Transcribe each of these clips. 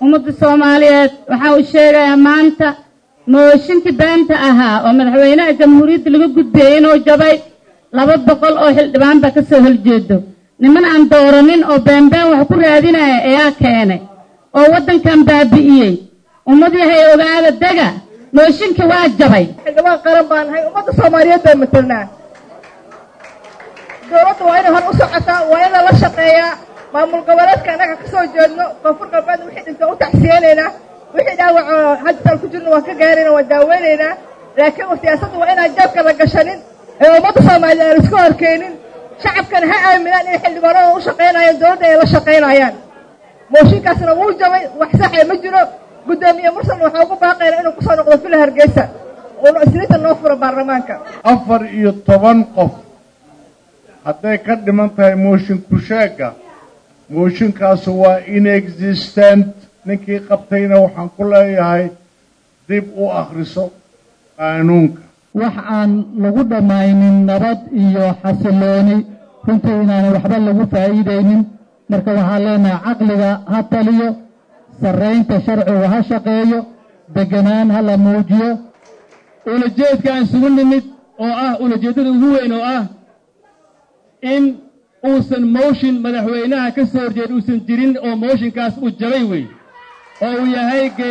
ummadda soomaaliyeed waxaa uu sheegayaa maanta mooshinkii beenta ahaa oo madaxweynaha jamhuuriyadda laga gudbeeyey inuu jabay laba boqol oo xildhibaan baa ka soo horjeedo niman aan dooranin oo beenbeen wax ku raadinaya ayaa keenay oo waddankan baabi'iyey ummad yahay ogaada dega mooshinkii waa jabay xildhibaan qaran baan nahay ummadda soomaaliyeed baan matelnaa dowladda waa inay hor u socotaa waa in lala shaqeeyaa maamul goboleedka annaga ka soo jeedno koonfur galbeed wixii dhinta u tacsiyeynaynaa wixii dhaawac oo hadisaan ku jirno waan ka gaarayna waan daaweynaynaa laakiin siyaasadda waa inaan jeebka la gashanin ee ummadda soomaaliya aan iska horkeenin shacabkana ha aaminaan inay xildhibaanada u shaqaynayaan dowladda ay la shaqaynayaan mooshinkaasna wuu jabay wax saxee ma jiro guddoomiye mursalna waxaa ugu baaqayna inuu kusoo noqdo fila hargeysa uuna isniinta noo furo baarlamaanka afar iyo toban qof hadday ka dhiman tahay mooshin kusheegga mooshinkaasu waa inexistent ninkii qabtayna waxaan ku leeyahay dib u akhriso qaanuunka wax aan lagu dhammaynin nabad iyo xasilooni runtii inaanay waxba lagu faa'iidaynin marka waxaan leenahay caqliga ha taliyo sarraynta sharcigu ha shaqeeyo deganaan ha la muujiyo ulajeedkaan isugu nimid oo ah ulajeeddada ugu weyn oo ah in uusan mooshin madaxweynaha ka soo horjeed uusan jirin oo mooshinkaas uu jabay wey oo uu yahay ge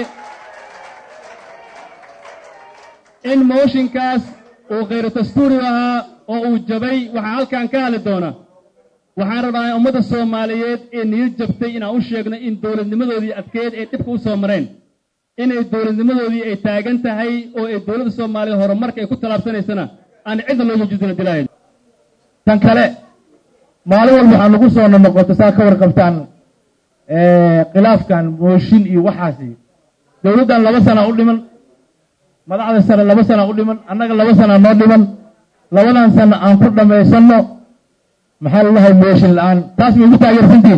in mooshinkaas uu khayru dastuuri ahaa oo uu jabay waxaa halkan ka hadli doona waxaan rabaa ummadda soomaaliyeed ee niyad jabtay inaan u sheegno in dowladnimadoodii adkeed ay dhibka u soo mareen inay dowladnimadoodii ay taagan tahay oo ay dowladda soomaaliya horumarka ay ku tallaabsanaysana aan cidna looga judina dilaahayn tan kale maalin walba waxaa nagu soo nonoqoto saa ka warqabtaan khilaafkan mooshin iyo waxaasi dowladdan laba sana u dhiman madaxda sare laba sana u dhiman annaga laba sana noo dhiman labadan sana aan ku dhammaysanno maxaa lalahay mooshin la-aan taas ma igu taageersantiin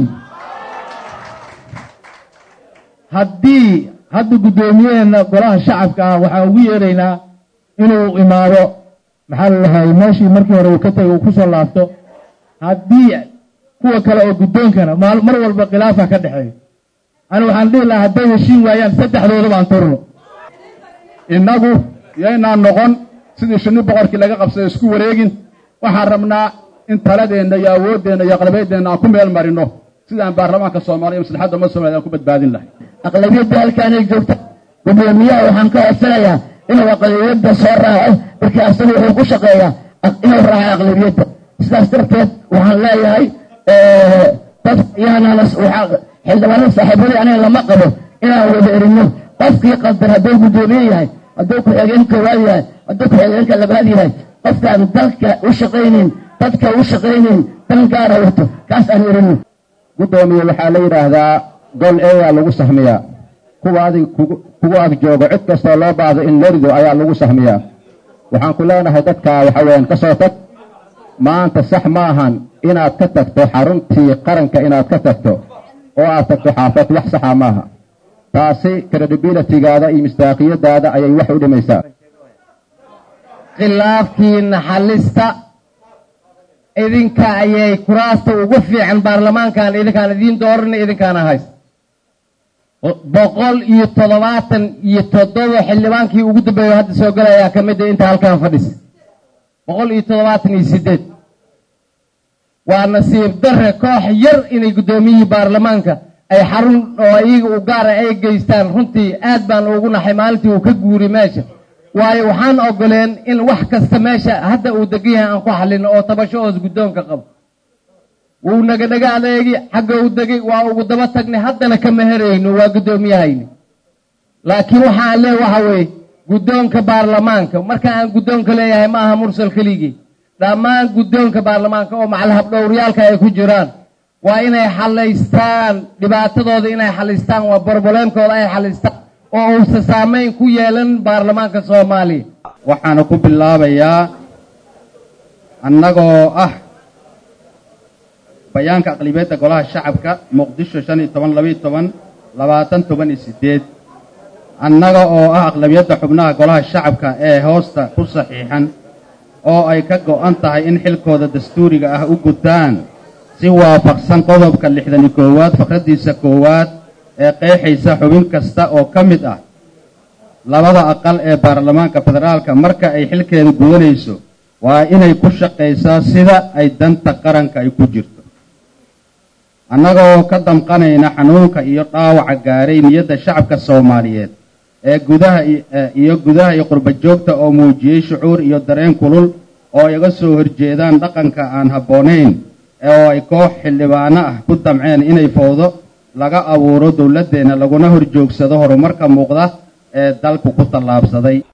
haddii hadda guddoomiyaheena golaha shacabka ah waxaan ugu yeeraynaa inuu imaado maxaa lalahay meeshii markii hore uu ka tegay uu ku soo laabto haddii kuwa kale oo guddoonkana mar walba khilaafa ka dhexeeyo ani waxaan dhihi lahaa hadday heshiin waayaan saddexdooda baan turno innagu yaynaan noqon sidii shinni boqorkii laga qabsaday isku wareegin waxaan rabnaa in taladeenna iyo awooddeenna iyo aqlabiyaddeenna aan ku meel marino sidaan baarlamaanka soomaaliya maslaxadda ummadda somaliyed aan ku badbaadin lahay aqlabiyadda halkaanay joogta guddoomiyaha waxaan ka codsanayaa inuu aqlabiyadda soo raaco markii asagu wuxuu ku shaqeeyaa inuu raaco aqlabiyadda sidaas darteed waxaan leeyahay dad yaanaan xildhibaanada saaxiibadii aniga lama qabo inaan wada erino qofkii qaldar hadduu guddoomiye yahay hadduu ku-xigeen koowaad yahay hadduu ku-xigeenka labaad yahay qofkaan dalka u shaqaynin dadka u shaqaynin dan gaara wato kaas aan erino guddoomiye waxaa la yidhaahdaa gol eeyaa lagu sahmiyaa kuwa adig kugu ag joogo cid kastoo loo baahdo in lorido ayaa lagu sahmiyaa waxaan ku leenahay dadkaa waxa weeyaan ka soo tag maanta sax ma ahan inaad ka tagto xaruntii qaranka inaad ka tagto oo aad tagto xaafad wax saxa maaha taasi credibilitygaada iyo mistaaqiyadaada ayay wax u dhimaysaa khilaafkiina xalista idinka ayay kuraasta ugu fiican baarlamaankan idinkaan idiin dooranay idinkaana haysta boqol iyo toddobaatan iyo toddoba xildhibaankii ugu dambeeyo hadda soo galayaa ka mid a inta halkan fadhisa boqol iyo toddobaatan iyo siddeed waa nasiib darre koox yar inay guddoomiyihii baarlamaanka ay xarun oo iyaga u gaara ay geystaan runtii aad baan ugu naxay maalintii uu ka guuri meesha waayo waxaan ogoleen in wax kasta meesha hadda uu degan yahay aan ku xallino oo tabasho hoos guddoonka qabo wuu nagadhaga adeegi xagga u degay waa ugu daba tagnay haddana kama herayno waa guddoomiyahayni laakiin waxaan lee waxa weeye guddoonka baarlamaanka marka aan guddoonka leeyahay ma aha mursal keligii dhammaan guddoonka baarlamaanka oo macalhabdhowryaalka ay ku jiraan waa inay xalaystaan dhibaatadooda inay xalaystaan waa borboleemkooda ay xalaystaan oo uusan saamayn ku yeelan baarlamaanka soomaaliya waxaana ku bilaabayaa annagoo ah bayaanka aqlibiyadda golaha shacabka muqdisho shan iyo toban labaiyo toban labaatan toban iyo siddeed annaga oo ah aqlabiyadda xubnaha golaha shacabka ee hoosta ku saxiixan oo ay ka go'an tahay in xilkooda dastuuriga ah u gutaan si waafaqsan qodobka lixdan iyo koowaad faqraddiisa koowaad ee qeexaysa xubin kasta oo ka mid ah labada aqal ee baarlamaanka federaalka marka ay xilkeeda gudanayso waa inay ku shaqaysaa sida ay danta qaranka ay ku jirto annagoo ka damqanayna xanuunka iyo dhaawaca gaaray niyadda shacabka soomaaliyeed ee gudaha iyo gudaha iyo qurba joogta oo muujiyey shucuur iyo dareen kulul oo iga soo horjeedaan dhaqanka aan habboonayn oo ay koox xildhibaano ah ku damceen inay fowdo laga abuuro dowladdeenna laguna horjoogsado horumarka muuqda ee dalku ku tallaabsaday